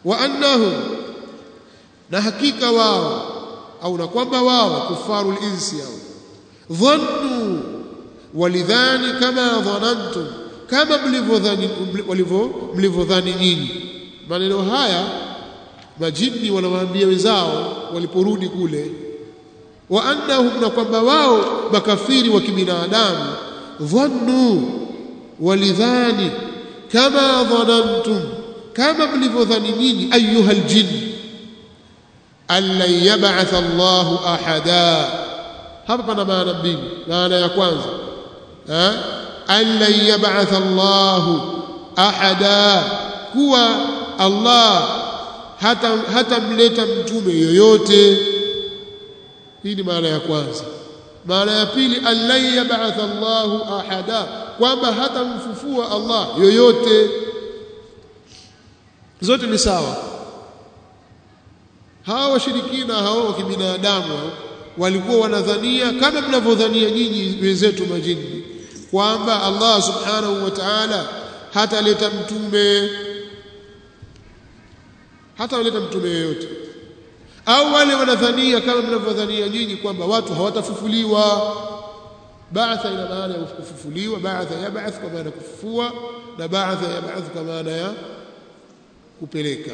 wa annahum na hakika wao au na kwamba wao kufaru insi au dhannu walidhani kama dhanantum kama mlivyodhani mlivyodhani nyinyi maneno haya majini wanawaambia wenzao waliporudi kule wa annahum na kwamba wao makafiri wa kibinadamu dhannu walidhani kama dhanantum kama mlivyodhani nyinyi ayuha aljin allan yab'ath Allahu ahada hapa pana maana mbili maana ya kwanza eh allan yab'ath Allahu ahada kuwa Allah hata hatamleta mtume yoyote hii ni maana ya kwanza maana ya pili allan yab'ath Allahu ahada kwamba hatamfufua Allah yoyote zote ni sawa hawa washirikina hawa wa kibinadamu walikuwa wanadhania kama mnavyodhania nyinyi wenzetu majini kwamba Allah subhanahu wa ta'ala hataleta mtume hataleta mtume yoyote au wale wanadhania kama mnavyodhania nyinyi kwamba watu hawatafufuliwa ba'atha ina maana ya kufufuliwa ba'atha yab'ath kwa maana kufufua na ba'atha yab'ath kwa maana ya kupeleka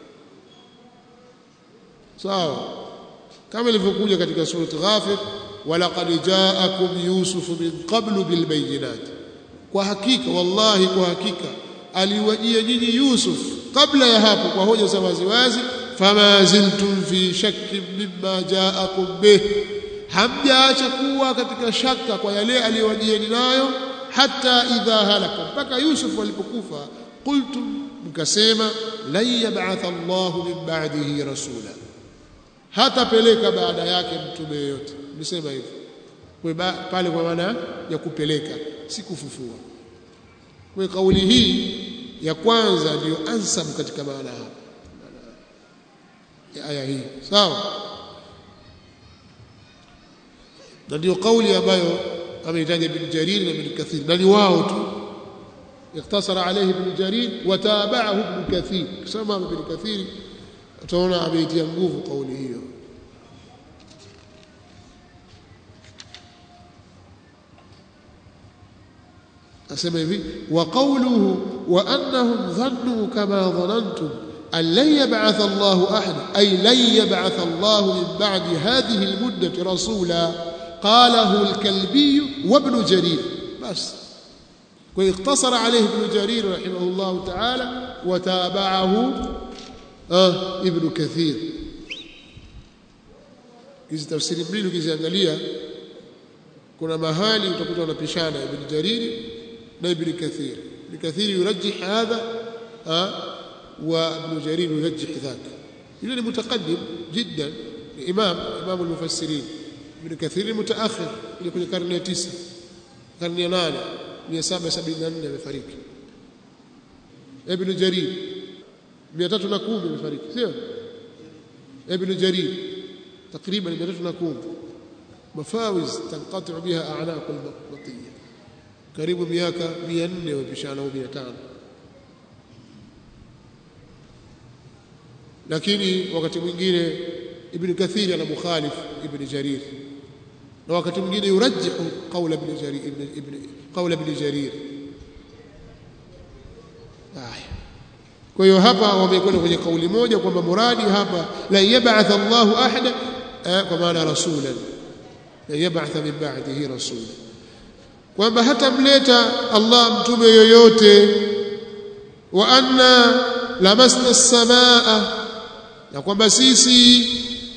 sawa kama ilivyokuja katika surati ghafir walaqad ja'akum yusufu min qablu bilbayinat kwa hakika wallahi kwa hakika aliwajia nyinyi yusuf kabla ya hapo kwa hoja za waziwazi fama ziltum fi shakkin mimma ja'akum bih hamjaacha kuwa katika shaka kwa yale aliyowajieni nayo hata idha halaka mpaka yusuf alipokufa qultum mkasema lan yab'atha Allahu min ba'dihi rasula hatapeleka baada yake mtume yoyote nisema hivyo kwa pale kwa maana ya kupeleka si kufufua kwa kauli hii ya kwanza ndiyo ansam katika maana hapa ya aya hii sawa na ndio kauli ambayo ameitaja Ibn Jarir na Ibn Kathir na ni wao tu اقتصر عليه ابن جرير وتابعه ابن كثير كما ابن كثير utaona ameitia nguvu kauli hiyo asema hivi wa qawluhu wa annahum dhannu kama dhanantum an lan yab'ath Allahu ahad ay lan yab'ath Allahu min ba'di hadhihi al-muddati rasula qalahu al-kalbi wa ibn jarir bas واقتصر عليه ابن جرير رحمه الله تعالى وتابعه آه ابن كثير hizi tafsiri mbili ukiziangalia kuna mahali utakuta wanapishana ibn jarir na ibn kathir ibn kathir yurajih hadha wa ibn jarir yurajih dhaka yule ni mutaqaddim jiddan imam imam al-mufassirin ibn kathir mutaakhir ile kwenye karne ya 9 karne ya 8 774 amefariki ibn jarir 310 amefariki sio ibn jarir takriban 310 mafawiz tanqati biha a'naq al-batiyya karibu miaka 400 wapishana au 500 lakini wakati mwingine ibn kathir ana mukhalif ibn jarir na wakati mwingine yurajjihu qawla ibn jarir ibn ibn qawla ibn jarir haya kwa hiyo hapa wamekwenda kwenye kauli moja kwamba muradi hapa la yab'ath Allahu ahada kwa maana rasulan la yab'ath min ba'dihi rasulan kwamba hatamleta Allah mtume yoyote wa anna lamasna as-samaa na kwamba sisi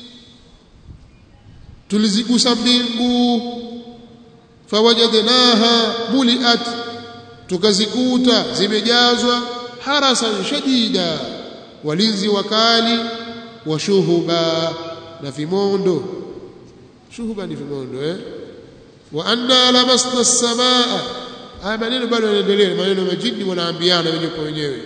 tulizigusa mbingu fawajadnaha muliat tukazikuta zimejazwa harasan shadida walinzi wakali wa shuhuba na vimondo shuhuba ni vimondo eh wa anna lamasna as-samaa haya maneno bado yanaendelea maneno majini wanaambiana wenyewe kwa wenyewe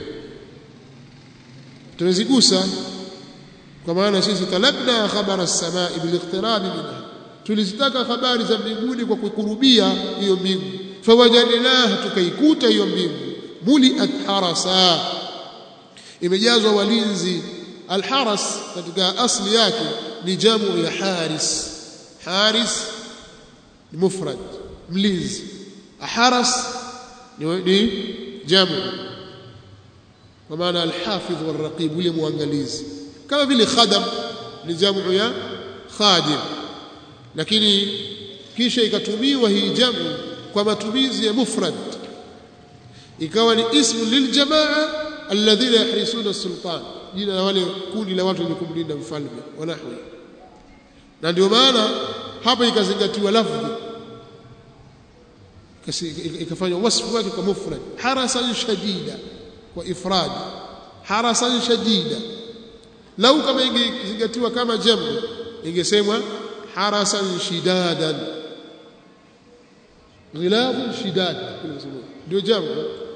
tunazigusa kwa maana sisi talabna khabara as-samaa bil-iqtirab minha tulizitaka habari za mbinguni kwa kukurubia hiyo mbingu fawajadnaha tukaikuta hiyo mbingu muliat harasa imejazwa walinzi alharas katika asli yake ni jamu ya haris haris ni mufrad mlinzi haras ni, ni jamu kwa maana alhafidh walraqib yule muangalizi kama vile khadam ni jamu ya khadim lakini kisha ikatumiwa hii jamu kwa matumizi ya mufrad ikawa ni ismu liljamaa alladhina yahrisuna sultan jina la wale kundi la watu wenye kumlinda mfalme wa nahwi na ndio maana hapa ikazingatiwa lafdhi ikafanywa wasfu wake kwa mufrad harasan shadida kwa ifrad harasan shadida lau kama ingezingatiwa kama jamu ingesemwa harasan shidadan ghilabun shidad ndio jamu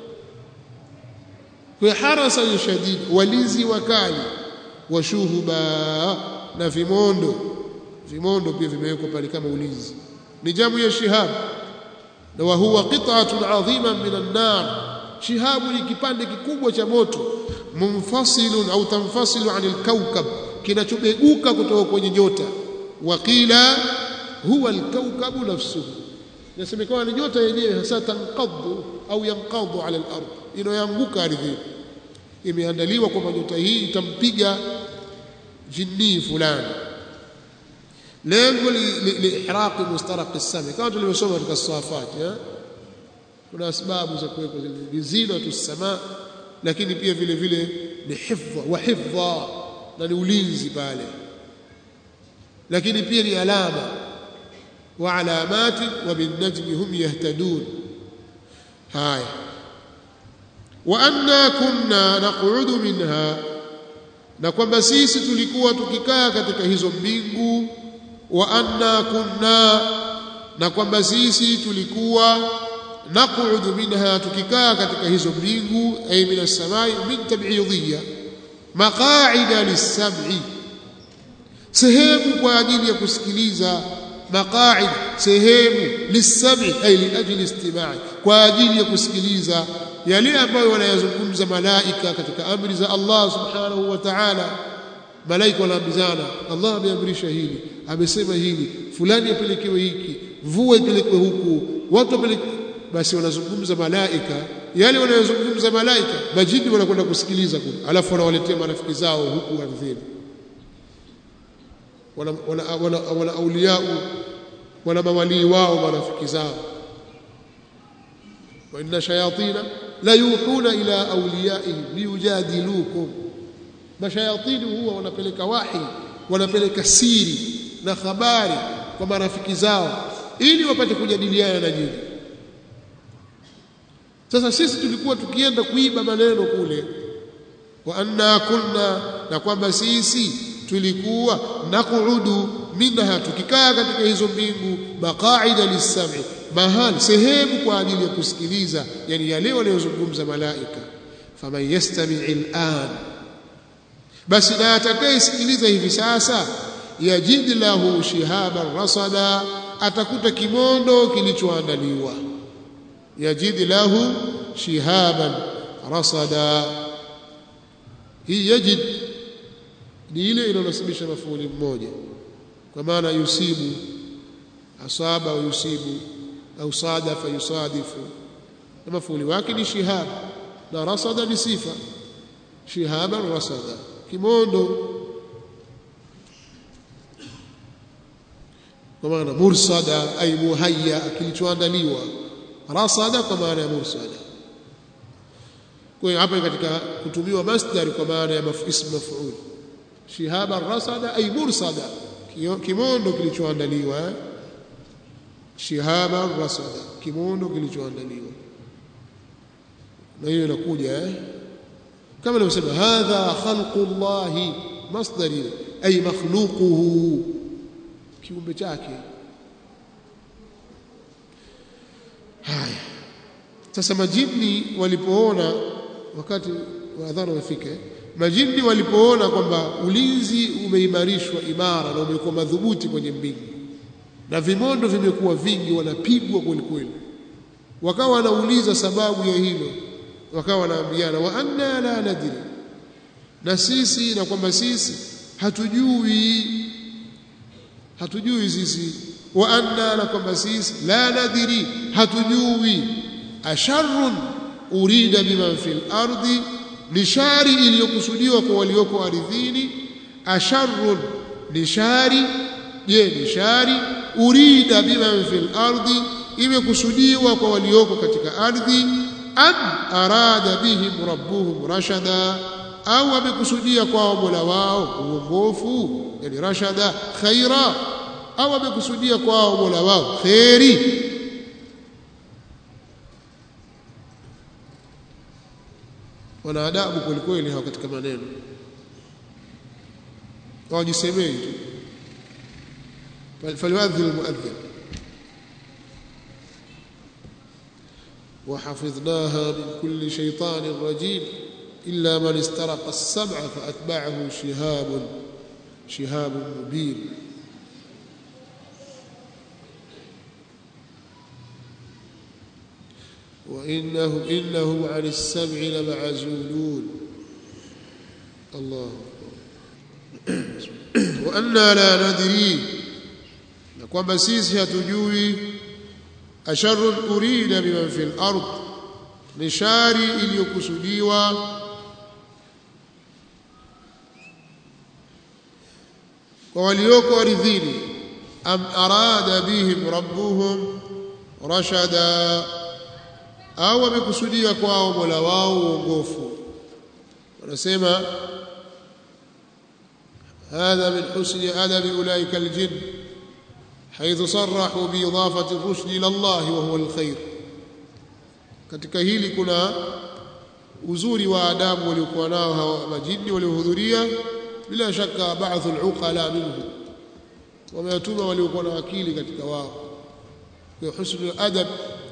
kwa harasan shadid walinzi wakali washuhuba na vimondo vimondo pia vimewekwa pale kama ulinzi ni jamu ya shihab na wa huwa qit'atun 'azima min an-nar shihabu ni kipande kikubwa cha moto munfasilun au tanfasilu 'anil kawkab kinachobeguka kutoka kwenye nyota waqila huwa al-kawkabu nafsuhu inasemekana ni nyota yenyewe hasa tanqadhu au yanqadhu 'ala al-ard inayoanguka ardhini imeandaliwa kwamba nyota hii itampiga jinni fulani lengo liihraqi mustaraq as-sami kama tulivyosoma katika safat kuna sababu za kuweka zile zinatu as-sama lakini pia vile vile ni hifdha wa hifdha na ni ulinzi pale lakini pia ni alama wa alamati wa bin najmi hum yahtadun haya wa anna kunna naq'udu minha na kwamba sisi tulikuwa tukikaa katika hizo mbingu wa anna kunna na kwamba sisi tulikuwa naqudu minha tukikaa katika hizo mbingu ay min as-samai min tab'idiyya maqa'ida lis-sam'i sehemu kwa ajili ya kusikiliza maqa'id sehemu lis-sam'i ay li ajli istima'i kwa ajili ya kusikiliza yale ambayo wanayazungumza malaika katika amri za Allah subhanahu wa ta'ala malaika wanaambizana Allah ameamrisha hili amesema hili fulani apelekewe hiki mvua ipelekwe huku watu wapelekwe basi wanazungumza malaika yale wanayozungumza malaika majini wanakwenda kusikiliza kule alafu wanawaletea marafiki zao huku ardhini wana wana, wana, wana auliau wana mawalii wao marafiki zao wa inna shayatina la yuhuna ila awliyaihim liyujadilukum mashayatini huwa wanapeleka wahi wanapeleka siri na habari kwa marafiki zao ili wapate kujadiliana na nyinyi sasa sisi tulikuwa tukienda kuiba maneno kule wa anna kunna na kwamba sisi tulikuwa naqudu minha tukikaa katika hizo mbingu maqaida lis-sam'i mahali sehemu kwa ajili ya kusikiliza yani yale wanayozungumza malaika faman yastami' al-an basi na atakayesikiliza hivi sasa yajid lahu shihaban rasada atakuta kimondo kilichoandaliwa yajid lahu shihaban rasada hii yajid ni ile inayonasibisha mafuuli mmoja kwa maana yusibu asaba au yusibu au sadafa yusadifu na mafuuli wake ni shihab na rasada ni sifa shihaban rasada kimondo kwa maana mursada ay muhayya kilichoandaliwa rasada kwa maana ya mursada kwa hiyo hapa katika kutumiwa masdar kwa maana ya ism maf'ul shihaba rasada ay mursada kimondo kilichoandaliwa shihaba rasada kimondo kilichoandaliwa na hiyo inakuja eh kama nilivyosema hadha khalqullah masdari ay makhluquhu kiumbe chake haya sasa majini walipoona wakati wa adhana ufike majini walipoona kwamba ulinzi umeimarishwa imara na umekuwa madhubuti kwenye mbingu na vimondo vimekuwa vingi wanapigwa kweli kweli wakawa wanauliza sababu ya hilo wakawa wanaambiana wa anna la nadri na sisi na kwamba sisi hatujui hatujui sisi wa anna na kwamba sisi la nadhiri hatujui asharrun urida biman fil ardi ni shari iliyokusudiwa kwa walioko ardhini asharrun ni shari je ni shari urida biman fil ardi imekusudiwa kwa walioko katika ardhi am arada bihim rabbuhum rashada au amekusudia kwa Mola wao uongofu yani rashada khaira au amekusudia kwa Mola wao khairi wana adabu kwelikweli hawa katika maneno hawajisemei tu فليؤذن المؤذن وحفظناها من كل شيطان رجيم إلا من استرق السمع فأتبعه شهاب شهاب مبين وإنهم إنهم عن السمع لمعزولون الله وأنا لا ندري kwamba sisi hatujui asharun urida biman fil ard ni shari iliyokusudiwa kwa walioko ardhini am arada bihim rabbuhum rashada au amekusudia kwao mola wao uongofu wanasema هذا من حسن أدب أولئك الجن حيث صرحوا بإضافة الرشد إلى الله وهو الخير katika hili kuna uzuri wa adabu waliokuwa nao hawa majini waliohudhuria bila shaka baadhi al-uqala minhu wameyatuma waliokuwa na akili katika wao kwa husnul adab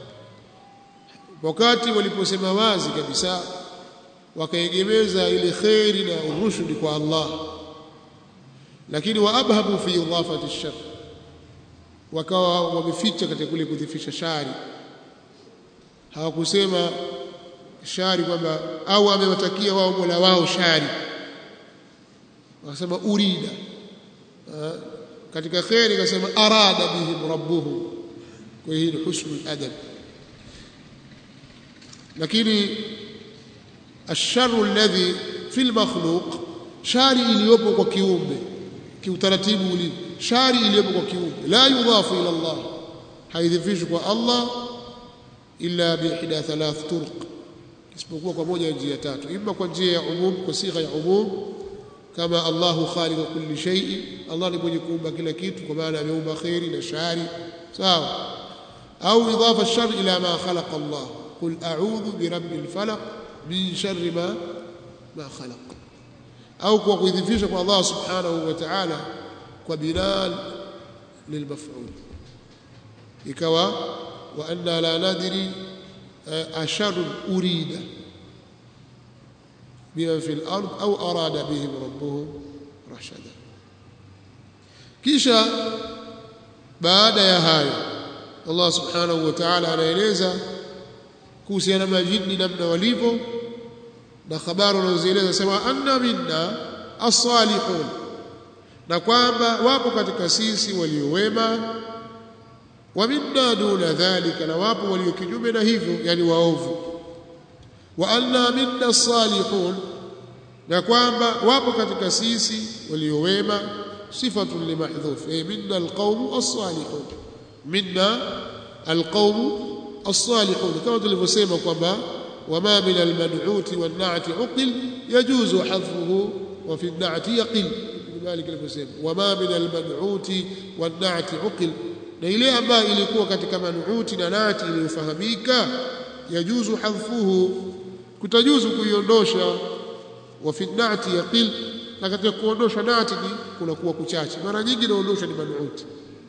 wakati waliposema wazi kabisa wakaegemeza ile khairi na urushdi kwa Allah lakini waabhabu fi idafati ash-shar wakawa wameficha katika kule kudhifisha shari hawakusema shari kwamba au amewatakia wao Mola wao shari wakasema urida ha? katika khairi akasema arada bihim rabbuhum kwa hiyo ni husnul adab lakini الشر الذي في المخلوق shari iliyopo kwa kiumbe kiutaratibu uli shari iliyopo kwa kiumbe la yudhafu ila Allah haidhifishwi kwa Allah illa biihda thalath turuq isipokuwa kwa moja ya njia tatu imma kwa njia ya umum kwa sigha ya umum kama Allahu khaliqu kulli shay'in Allah ni mwenye kuumba kila kitu kwa maana ameumba khairi na shari sawa au idafa ash-shar ila ma khalaqa Allah qul a'udhu bi rabbil falaq min sharri ma ma khalaq au kwa kuidhifisha kwa Allah subhanahu wa ta'ala kwa bilal lilmaf'ul ikawa wa anna la nadri ashar urida bima fi al-ard au arada bihim rabbuhum rashada kisha baada ya hayo Allah subhanahu wa ta'ala anaeleza kuhusiana na majini namna walivyo na habari wanazozieleza sema anna minna as-salihun na kwamba wapo katika sisi waliowema wa minna duna dhalika na wapo walio kinyume na hivyo yani waovu wa anna minna as-salihun na kwamba wapo katika sisi waliowema sifatun limahdhuf ay minna al-qawm as-salihun minna al-qawm as-salihun kama tulivyosema kwamba وما من المنعوت والنعت عقل يجوز حذفه وفي النعت يقل ذلك alivyosema وما من المنعوت والنعت عقل na ile ambayo ilikuwa katika manuuti na nati iliyofahamika yajuzu hadfuhu kutajuzu kuiondosha wa fi nati yaqil na katika kuondosha nati ni kunakuwa kuchache mara nyingi inaondosha ni manuuti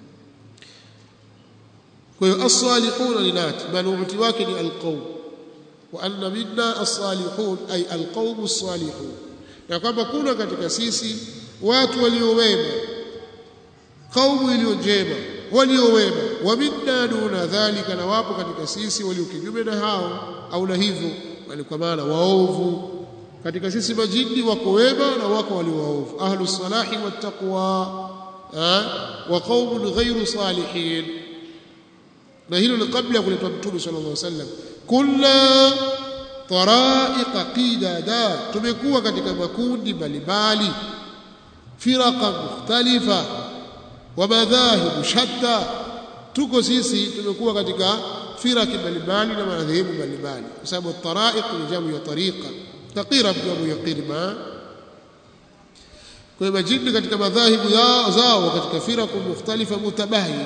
kwa hiyo as-salihuna ni nati manuuti wake ni alqawm وأن منا الصالحون أي القوم الصالحون na kwamba kuna katika sisi watu waliowema kaumu iliyo njema waliowema wa minna duna dhalika na wapo katika sisi walio kinyume na hao au na hivyo bali kwa maana waovu katika sisi majini wako wema na wako walio waovu ahlu salahi wattaqwa wa qaumun ghairu salihin na hilo ni kabla ya kuletwa mtume sallallahu alaihi wasallam kunna taraiqa qidada tumekuwa katika makundi mbalimbali firaqa mukhtalifa wa madhahib shatta tuko sisi tumekuwa katika firaki mbalimbali na madhehebu mbalimbali kwa sababu taraiq ni jamu ya tariqa taqira jamu ya qirma kwa hiyo majini katika madhahibu zao katika firaku mukhtalifa mutabayina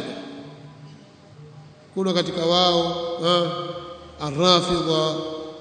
kuna katika wao arrafidha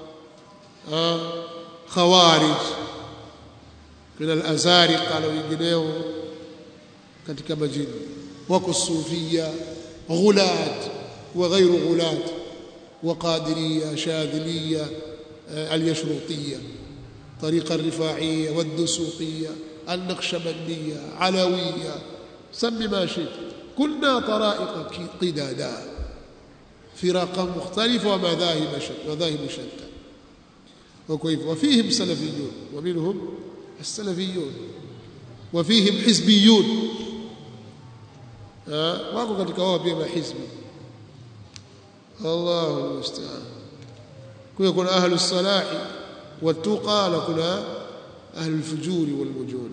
khawarij kuna al-azariqa na wengineo katika majini wako sufia ghulat wa ghairu ghulat wa qadiriya shadhiliya al-yashruqiyya طريقة الرفاعية والدسوقية النقشبندية علوية سم ما شئت كنا طرائق قدادا فرقا مختلفة ومذاهب شتى مذاهب شتى وكيف وفيهم سلفيون ومنهم السلفيون وفيهم حزبيون wako katika wao pia mahizbi Allahu almusta'an kwa kuna ahlu salahi watuqa na kuna ahlu alfujuri walmujun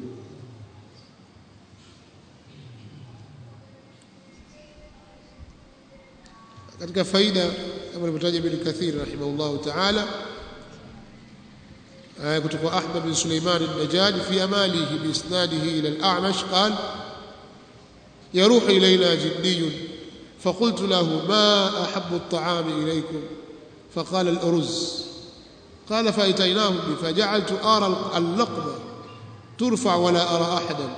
katika faida kama alivyotaja Ibn Kathir rahimahullahu ta'ala kutoka Ahmad bin Sulaiman al-Najadi fi amalihi bi isnadihi ila al-A'mash qala يروح إلينا جني فقلت له ما أحب الطعام إليكم فقال الأرز قال فأتيناه بي فجعلت أرى اللقمة ترفع ولا أرى أحدا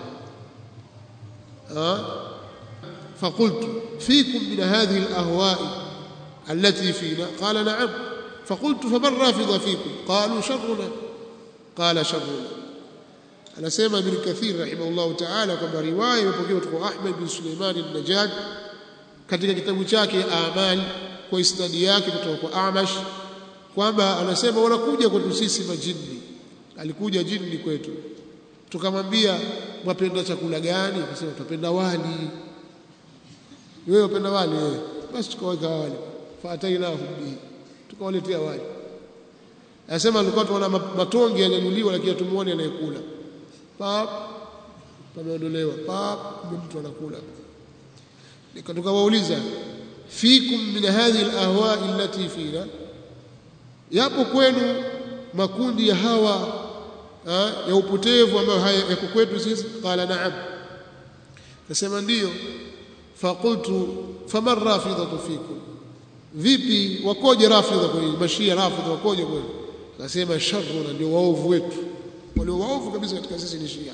أه؟ فقلت فيكم من هذه الأهواء التي فينا قال نعم فقلت فمن رافض فيكم قالوا شرنا قال شرنا anasema Ibn Kathir rahimahullahu ta'ala kwamba riwaya imepokewa kutoka Ahmad bin Suleiman al-Najjad katika kitabu chake Amal kwa isnadi yake kutoka kwa Amash kwamba anasema wanakuja kwetu sisi majini alikuja jini kwetu tukamwambia mwapenda chakula gani akasema tunapenda wali wewe unapenda wali wewe basi tukaweka wali faatainahu bihi tukawaletea wali anasema alikuwa tunaona matonge yanyanyuliwa lakini tumuone anayekula pap pameondolewa pap mtu anakula tukawauliza fikum min hadhihi alahwa allati fina yapo kwenu makundi ya hawa ha, ya upotevu ambayo haya yako kwetu sisi qala na'am nasema ndiyo faqultu faman rafidatu fikum vipi wakoje rafidha kwenu mashia rafidha wakoje kwenu nasema sharruna ndio waovu wetu walio waovu kabisa katika sisi ni Shia.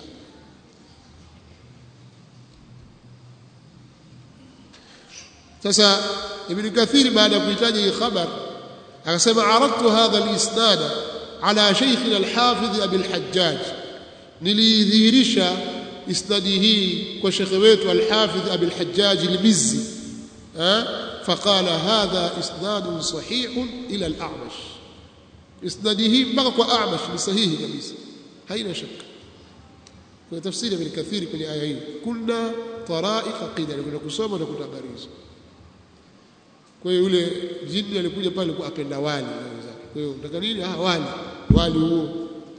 Sasa Ibn Kathir baada ya kuhitaji hii khabar akasema aradtu hadha al-isnad ala shaykhina al-hafidh Abi al-Hajjaj nilidhihirisha isnadi hii kwa shekhe wetu al-hafidh Abi al-Hajjaj al-Mizzi فقال هذا اسناد صحيح الى الاعمش اسناده mpaka kwa A'mash ni sahihi kabisa haina shaka kuna tafsiri ya Kathiri kwenye aya hii kunna taraiqa qidar kuna kusoma na kutabariza kwa hiyo yule jini alikuja pale kwa apenda wali kwa hiyo unataka nini ah wali wali huo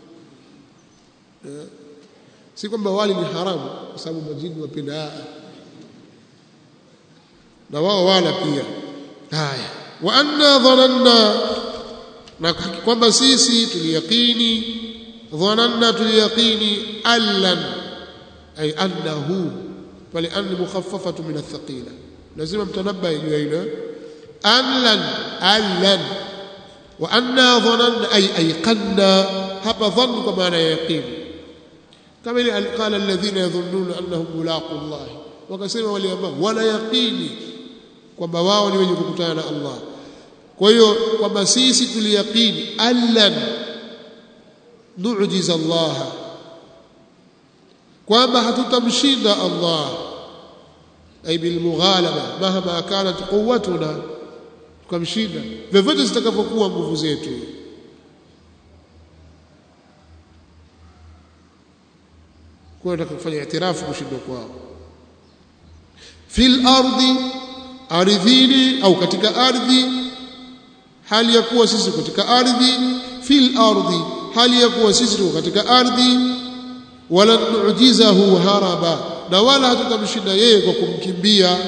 si kwamba wali ni haramu kwa sababu majini wapenda na wao wala pia haya wa anna dhananna na kwamba sisi tuliyaqini dhananna tuliyaqini allan ay annahu pale an mukhaffafatu min athqila lazima mtanabba juu ya hilo allan allan wa anna dhananna ay ayqanna hapa dhann kwa maana ya yaqini kama ile alqala alladhina yadhunnuna annahum mulaqu Allah wakasema wale ambao wala yaqini kwamba wao ni wenye kukutana na Allah kwa hiyo kwamba sisi tuliyaqini allan nu'jiza Allah kwamba hatutamshinda Allah ay bil mughalaba mahma kanat quwwatuna tukamshinda vyovyote zitakavyokuwa nguvu zetu kwa hiyo kufanya itirafu kushindwa kwao fil ardi ardhini au katika ardhi hali ya kuwa sisi katika ardhi fil ardi hali ya kuwa sisi tuko katika ardhi wala nu'jizahu haraba na wala hatutamshinda yeye kwa kumkimbia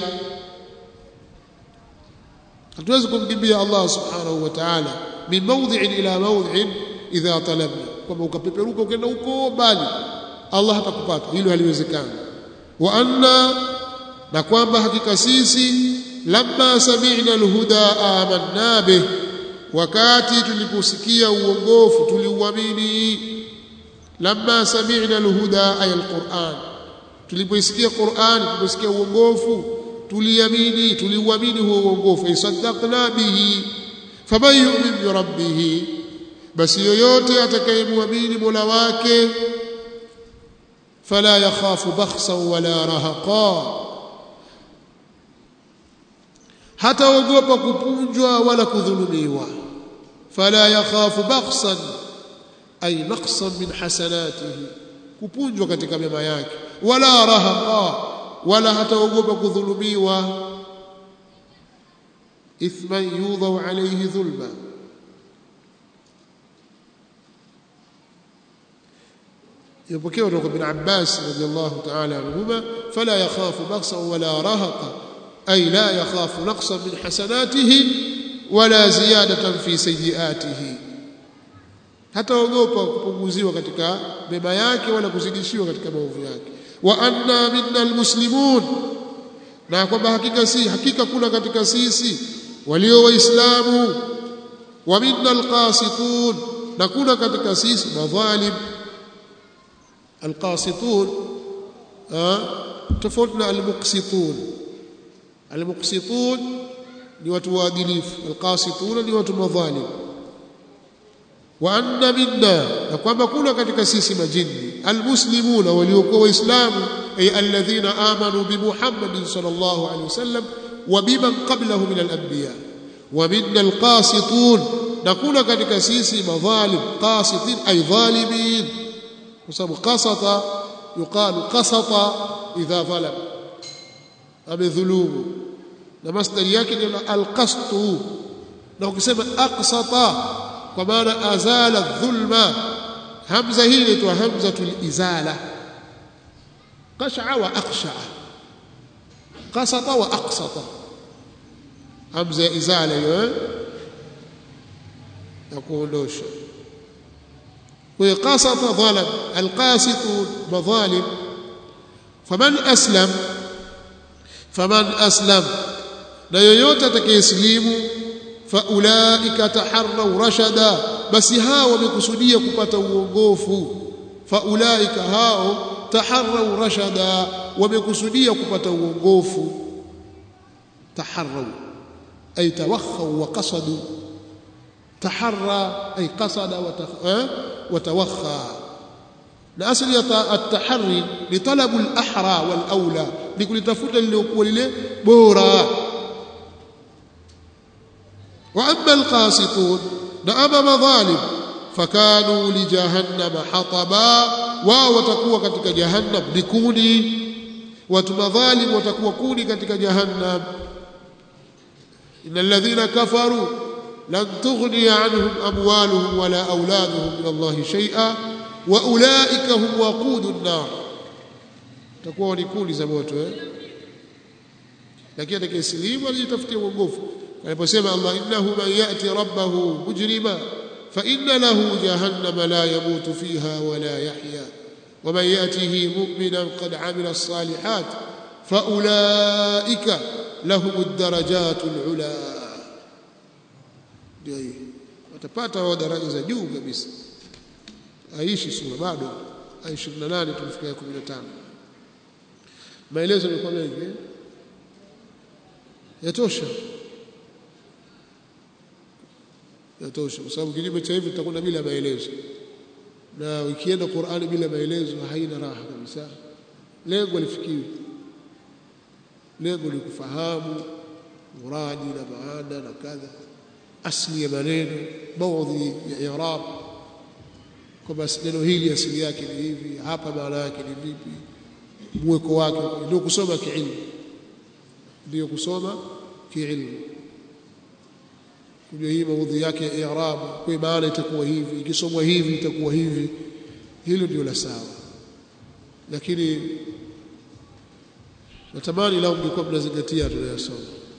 hatuwezi kumkimbia Allah subhanahu wa ta'ala min mawdhi'in ila mawdhi'in idha talabna kwamba ukapeperuka ukaenda huko mbali Allah hatakupata hilo haliwezekani wa anna na kwamba hakika sisi lamma sami'na alhuda amanna bih wakati tuliposikia uongofu tuliuamini lamma sami'na alhuda ay alquran tulipoisikia Qur'an tuliposikia uongofu tuliamini tuliuamini huo uongofu isaddaqna bihi faman yu'min bi rabbih basi yoyote atakayemwamini Mola wake fala yakhafu bakhsan wala rahaqa hataogopa kupunjwa wala kudhulumiwa fala yakhafu bakhsan ay naqsan min hasanatihi kupunjwa katika mema yake wala rahaqa wala hataogopa kudhulumiwa ithman yudhau alayhi dhulma يبكي ورق ابن عباس رضي الله تعالى عنهما فلا يخاف بخسا ولا رهقا أي لا يخاف نقصا من حسناته ولا زيادة في سيئاته hataogopa kupunguziwa katika mema yake wala kuzidishiwa katika maovu yake wa anna minna almuslimun na kwamba hakika si hakika kuna katika sisi walio waislamu wa minna alqasitun na kuna katika sisi madhalim alqasitun tofauti na almuqsitun almuqsitun ni watu waadilifu alqasitun ni watu madhalim wa anna minna na kwamba kuna katika sisi majini almuslimuna waliokuwa waislamu ay alladhina amanu bi muhammadin sallallahu alaihi wasallam wa biman qablahu min alanbiya wa minna alqasitun na kuna katika sisi madhalim qasitin ay dhalimin kwa sababu qasata yuqalu qasata idha dhalam amedhulumu na masdari yake ni alqastu na ukisema aqsata kwa maana azala dhulma hamza hii inaitwa hamzatul izala qash'a wa aqsha qasata wa aqsata hamza ya izala hiyo ya kuondosha kwa qasata dhalam alqasitu madhalim faman aslam faman aslam na yoyote atakayesilimu faulaika taharrau rashada basi hao wamekusudia kupata uongofu faulaika hao taharrau rashada wamekusudia kupata uongofu taharrau ay tawakhau wa qasadu taharra ay qasada wa tawakha na asli ya at-tahari ni talabu al-ahra wal aula ni kulitafuta liliokuwa lile bora واما القاسطون نعم مظالم فكانوا لجهنم حطبا wao watakuwa katika jahannam ni kuni watu madhalim watakuwa kuni katika jahannam innal ladhina kafaru lan tughni anhum amwaluhum wala auladuhum min Allah shay'a wa ulaika hum waqudun nar takuwa ni kuni za moto eh lakini atakayesilimu alijitafutia uongofu aliposema Allah innahu man yati rabbahu mujrima fa inna lahu jahannama la yamutu fiha wala yahya ومن ياته مؤمنا قد عمل الصالحات فاولئك لهم الدرجات العلى ndio watapata wao daraja za juu kabisa aishi sura bado aya 28 tumefikia 15 maelezo yalikuwa mengi yatosha yatosha kwa sababu kinyume cha hivi tutakwenda bila maelezo na ukienda Qur'ani bila maelezo haina raha kabisa lengo lifikiwi lengo ni kufahamu muradi na maana na kadha asli ya maneno maudhi ya i'rab kwamba neno hili asili yake ni hivi hapa maana yake ni vipi mweko wake ndio kusoma kiilmu ndio kusoma kiilmu kujua hii maudhi yake ya i'rab kwa maana itakuwa hivi ikisomwa hivi itakuwa hivi hilo ndio la sawa lakini natamani lao mlikuwa mnazingatia tunayosoma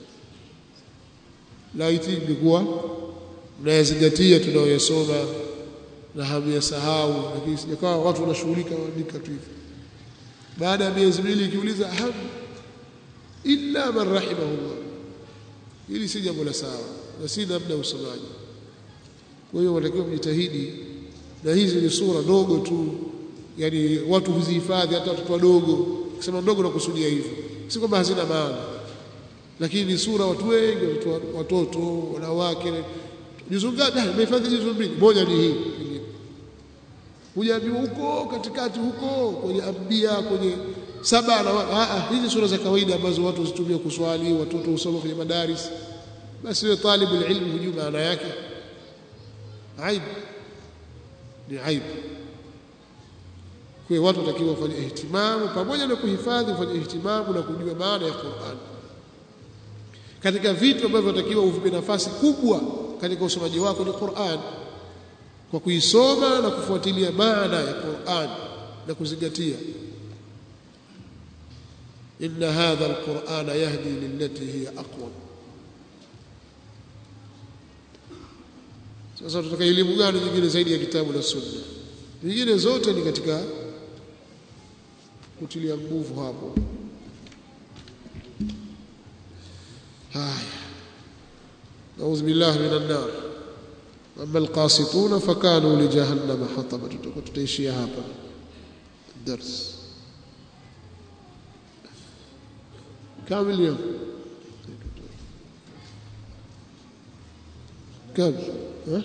laiti mlikuwa mnayazingatia tunayoyasoma na hamyasahau lakini sijakawa watu wanashughulika waandika tu hivi baada ya miezi miwili ikiuliza ham illa man rahimahullah hili si jambo la sawa na si namna usomaji kwa hiyo wanatakiwa kujitahidi na hizi ni sura ndogo tu yani watu huzihifadhi hata watoto wadogo kusema ndogo nakusudia hivyo si kwamba hazina maana lakini ni sura watu wengi watoto wanawake juzu ngapi nimehifadhi juzu mbili moja ni hii hujaambiwa huko katikati huko kwenye ambia kwenye saba na a hizi sura za kawaida ambazo watu huzitumia kuswali watoto husoma kwenye madaris basi wewe talibu ilmu hujui maana yake aibu ni aibu kwa watu watakiwa wafanye ihtimamu pamoja na kuhifadhi wafanye ihtimamu na kujua maana ya Qur'an katika vitu ambavyo watakiwa uvipe nafasi kubwa katika usomaji wako ni Qur'an kwa kuisoma na kufuatilia maana ya Qur'an na kuzingatia inna hadha alqur'ana yahdi lillati hiya aqwam sasa tutaka elimu gani nyingine zaidi ya kitabu na sunna nyingine zote ni katika kutilia nguvu hapo haya أعوذ بالله من النار أما القاسطون فكانوا لجهنم حطبا تتيشيها هابا الدرس كم اليوم كم ها؟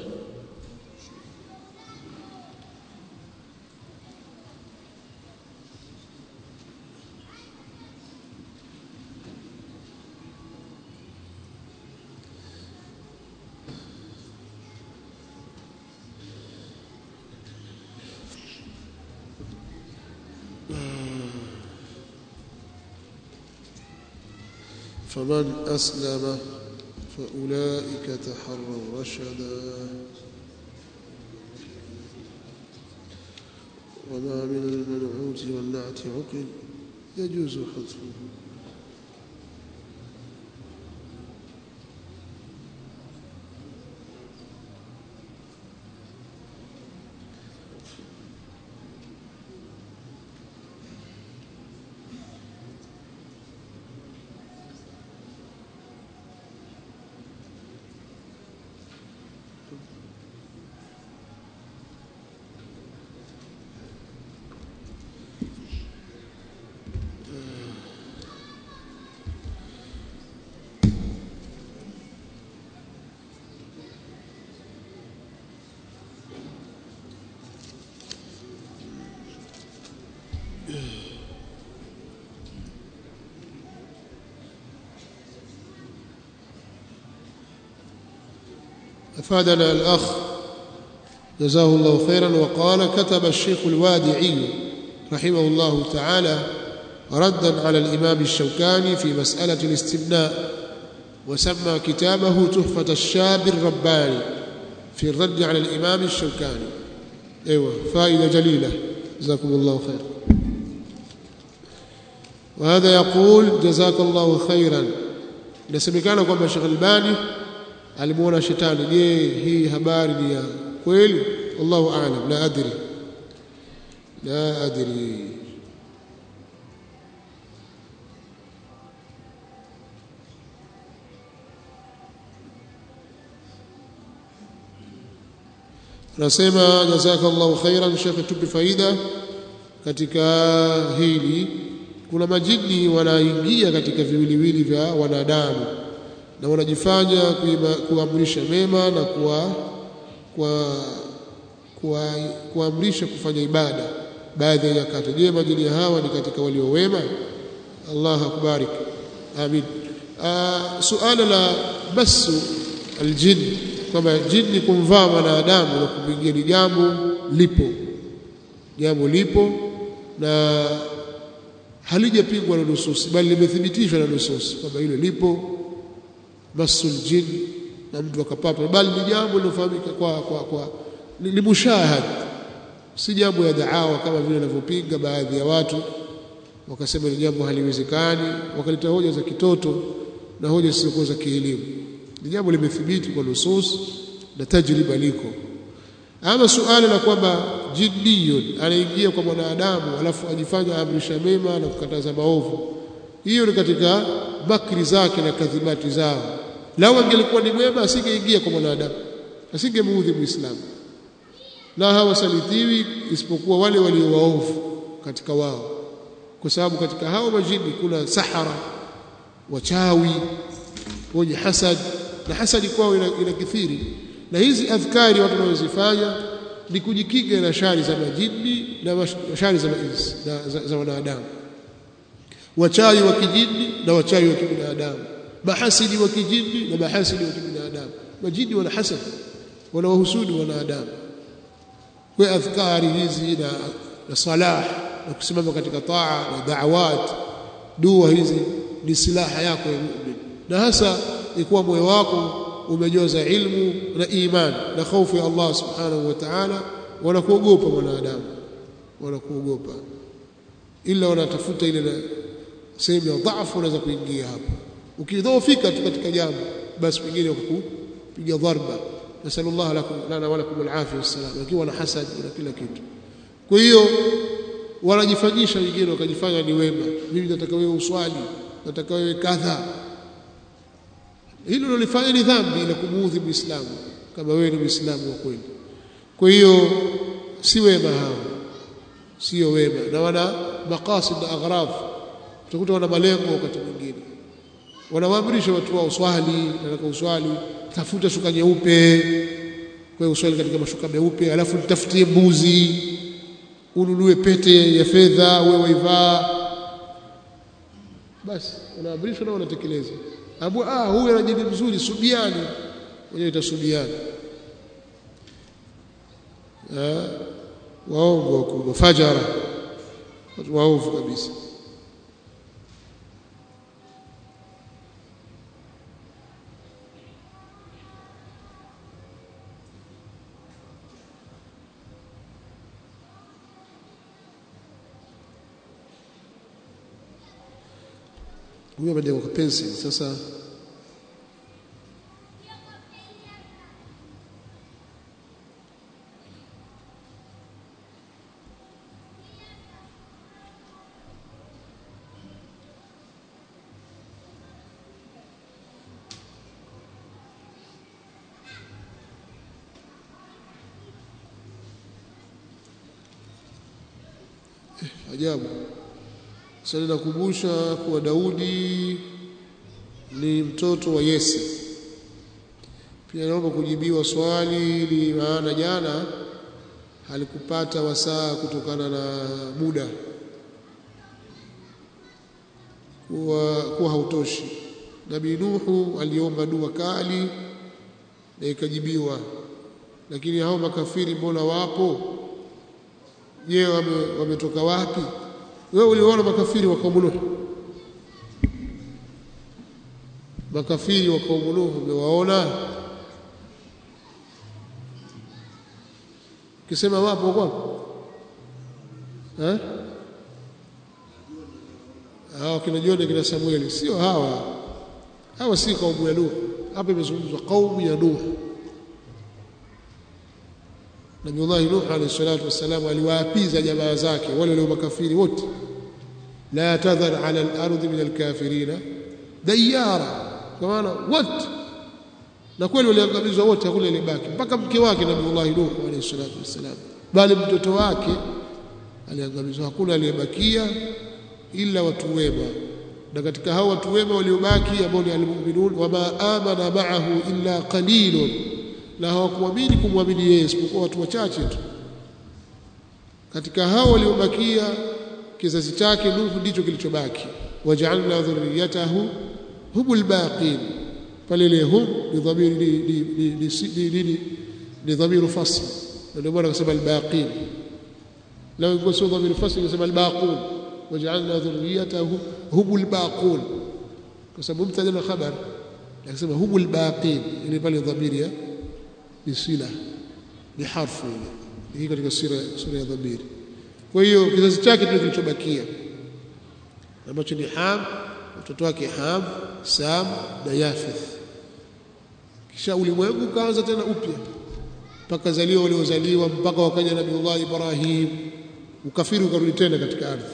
فمن أسلم فأولئك تحروا رشدا وما من المنعوت والنعت عقل يجوز حذفه أفادنا الأخ جزاه الله خيرا وقال كتب الشيخ الوادعي رحمه الله تعالى ردا على الإمام الشوكاني في مسألة الاستبناء وسمى كتابه تحفة الشاب الرباني في الرد على الإمام الشوكاني أيوة فائدة جليلة جزاكم الله خير وهذا يقول جزاك الله خيرا nasemekana kwamba Sheikh Albani alimuona shetani je hii habari ni ya kweli wallahu aalam la adri la adri nasema jazakallahu khairan Sheikh tupi faida katika hili kuna majini wanaingia katika viwiliwili vya wanadamu na wanajifanya kuamrisha mema na kuwa kwa kuamrisha kufanya ibada baadhi ya nyakati je majini hawa ni katika walio wema Allah akubarik amin suala la basu aljin kwamba jini kumvaa mwanadamu na kumwingia ni jambo lipo jambo lipo na halijapingwa na nususi bali limethibitishwa na nususi kwamba hilo lipo masul jin na mtu akapata bali ni jambo lilofahamika kwa kwa kwa ni mushahad si jambo ya daawa kama vile wanavyopinga baadhi ya watu wakasema ni jambo haliwezekani wakaleta hoja za kitoto na hoja zisizokuwa za kielimu ni jambo limethibiti kwa nusus na tajriba liko ama suala la kwamba jinniyun anaingia kwa mwanadamu alafu ajifanya amrisha mema na kukataza maovu hiyo ni katika makri zake na kadhibati zao lau angelikuwa ni mwema asingeingia kwa mwanadamu asingemuudhi muislamu na hawasalitiwi isipokuwa wale walio waovu katika wao kwa sababu katika hao majini kuna sahara wachawi wenye hasad na hasadi kwao inakithiri ina na hizi adhkari watu wanazozifanya ni kujikinga na shari za majini na shari za mainsi na za, za wanadamu wachawi wa kijini na wachawi wa kibinadamu mahasidi wa kijini na mahasidi wa kibinadamu majini wana hasad wanawahusudu wanadamu kwa adhkari hizi na, na salah na kusimama katika taa na da'awat dua hizi ni silaha yako ya mu'min na hasa ikuwa moyo wako umejoza ilmu na iman na hofu ya Allah subhanahu wa ta'ala wanakuogopa mwanadamu wanakuogopa ila wanatafuta ile sehemu ya dhaifu unaweza kuingia hapo ukidhoofika tu katika jambo basi pengine kukupiga dharba nasallallahu lakum lana wa lakum alafia wassalam lakini wana hasad na kila kitu kwa hiyo wanajifanyisha wengine wakajifanya ni wema mimi nataka wewe uswali nataka wewe kadha hilo lolifanya ni dhambi la kumuudhi muislamu kama wewe ni muislamu wa kweli kwa hiyo si wema hao sio wema na wana maqasid na aghrad utakuta wana malengo wakati mwingine wanawaamrisha watu wao swali nataka uswali tafuta shuka nyeupe kwa hiyo uswali katika mashuka meupe alafu nitafutie mbuzi ununue pete ya fedha wewe waivaa basi unaamrishwa na unatekeleza abu ah huyu ana jini mzuri subiani wenyewe itasubiani ah waongo wakubwa fajara watu waovu kabisa huyo ameandika kwa pencil sasa ajabu sasa ninakumbusha kuwa Daudi ni mtoto wa Yese. Pia naomba kujibiwa swali ili maana jana halikupata wasaa kutokana na muda kuwa, kuwa hautoshi. Nabii Nuhu aliomba dua kali na ikajibiwa, lakini hao makafiri mbona wapo? Je, wametoka wame wapi? wewe uliona makafiri wa kaumu Nuh makafiri wa kaumu Nuh umewaona kisema wapo kwa eh hao kina Jona kina Samueli sio hawa hawa si kaumu ya Nuh hapa imezungumzwa kaumu ya Nuh Nabiullahi Nuh alayhi salatu wassalam aliwaapiza jamaa zake wale walio makafiri wote la tadhar ala al-ardi min al-kafirina dayara kwa maana wote na kweli waliangamizwa wote hakuna ilibaki mpaka mke wake Nabiullahi Nuh alayhi salatu wassalam bali mtoto wake aliangamizwa hakuna aliyebakia ila watu wema na katika hao watu wema waliobaki ambao ni almu'minun wama amana ma'ahu illa qalilun na hawakuamini kumwamini yeye isipokuwa watu wachache tu katika hao waliobakia kizazi chake Nuhu ndicho kilichobaki waja'alna dhurriyatahu humul baqin pale ile hum ni dhamiri ni ni ni ni dhamiru fasl ndio bwana akasema albaqin لو يقول سوى ضمير الفصل يسمى الباقون وجعلنا ذريته هم الباقون كسبب مبتدا خبر يسمى هم الباقين اللي pale dhamiri ni sila ni harfu ile hii katika sura sura ya dhamiri kwa hiyo kizazi chake ndio kilichobakia ambacho ni Ham mtoto wake Ham Sam na Yafith kisha ulimwengu ukaanza tena upya mpaka zaliwa waliozaliwa mpaka wakaja Nabiullah Ibrahim ukafiri ukarudi tena katika ardhi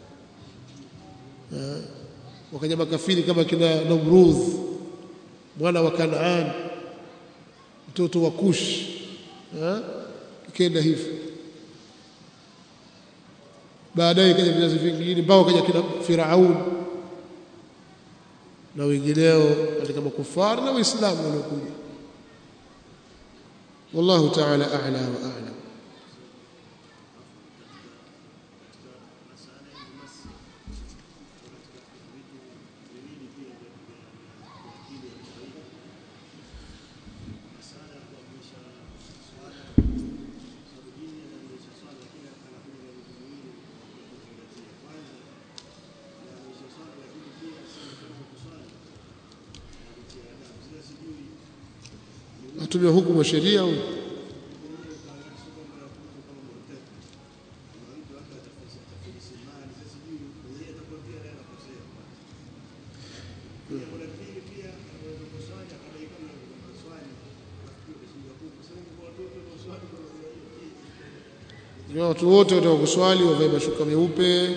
wakaja makafiri kama kina Namrudh mwana wa Kanaan mtoto wa Kush ikaenda hivyo baadaye kaja vizazi vingine mpaka kaja kina Firaun na wengineo katika makufari na waislamu waliokuja wallahu ta'ala a'la wa a'lam atumia hukumu wa sheria au watu wote wataka kuswali wavae mashuka meupe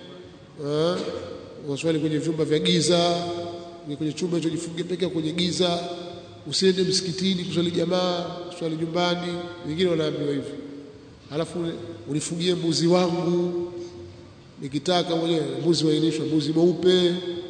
waswali kwenye vyumba vya giza kwenye chumba hicho jifungie peke kwenye giza usiende msikitini kuswali jamaa kuswali nyumbani wengine wanaambiwa hivyo alafu unifugie mbuzi wangu nikitaka mwenyewe mbuzi wainishwa mbuzi mweupe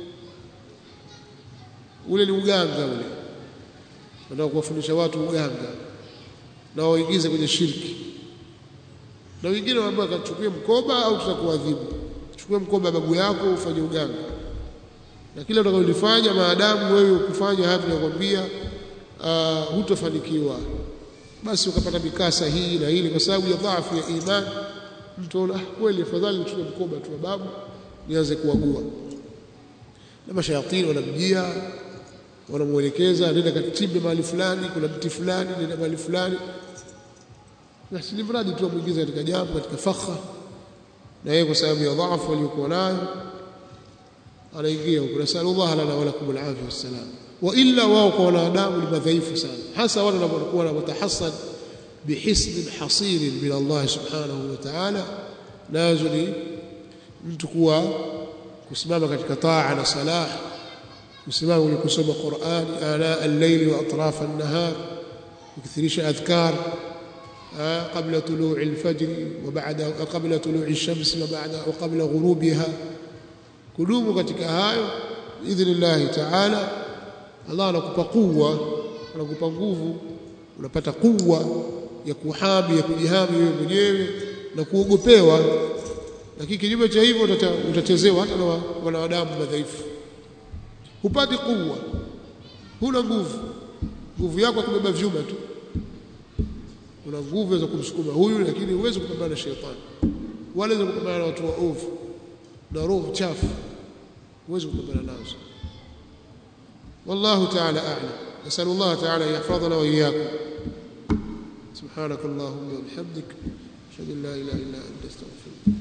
ule ni uganga ule nataka kuwafundisha watu uganga na waingize kwenye shirki na wengine wanaambiwa kachukue mkoba au tutakuadhibu chukue mkoba babu yako ufanye uganga na kila utakalolifanya maadamu wewe ukufanya hapo nakwambia uh, hutofanikiwa basi ukapata mikasa hii na hili kwa sababu ya dhaifu ya imani mtu ana kweli afadhali nichukue mkoba tu babu nianze kuagua na mashayatini wanamjia wanamuelekeza nenda kachimbe mahali fulani kuna mti fulani nenda mahali fulani basi ni mradi tu amuingize katika jambo katika fakha na yeye kwa sababu ya dhaifu aliyokuwa nayo anaingia huko nasallallahu lana wa lakum alafia wassalam wa illa wao kwa wanadamu ni madhaifu sana hasa wale wanapokuwa wanatahassan bihisn hasir min Allah subhanahu wa ta'ala nazo ni mtu kuwa kusimama katika taa na salah kusimama kwenye kusoma Qur'ani ana al-layl wa atraf an-nahar kukithirisha adhkar قبل طلوع الفجر وبعد قبل طلوع الشمس وبعد وقبل غروبها kudumu katika hayo idhnillah ta'ala Allah anakupa kuwa anakupa nguvu unapata kuwa ya kuhami ya kujihami wewe mwenyewe na kuogopewa lakini kinyume cha hivyo utachezewa hata na wanadamu madhaifu hupati kuwa huna nguvu nguvu yako kubeba vyuma tu una nguvu za kumsukuma huyu lakini huwezi kupambana na shetani wala huwezi kupambana na watu waovu na roho chafu huwezi kupambana nazo والله تعالى أعلم نسأل الله تعالى يحفظنا وإياكم سبحانك اللهم وبحمدك أشهد أن لا إله إلا أنت أستغفرك